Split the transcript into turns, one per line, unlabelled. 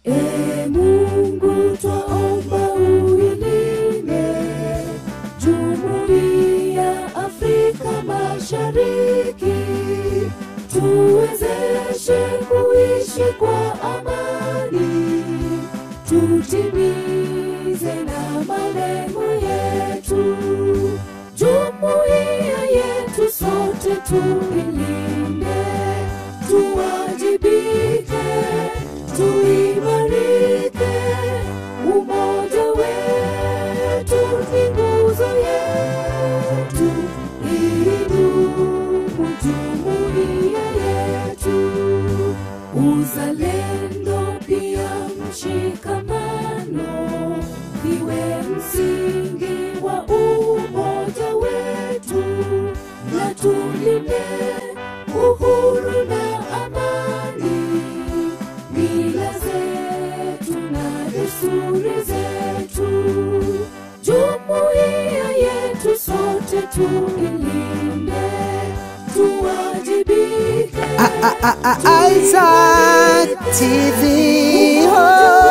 E Mungu twaomba uilinde Jumuiya Afrika Mashariki, tuwezeshe kuishi kwa amani, tutimize na malengo yetu. Jumuiya yetu sote tuilinde, tuwajibike, tuimarike. Umoja wetu ni nguzo yetu, idumu jumuiya yetu. Uzalendo pia mshikamano viwe msingi wa umoja wetu, na tulinde uhuru na amani, mila zetu na desturi zetu. Jumuiya yetu sote tuilinde, tuwajibike.
Isaac TV. Oh.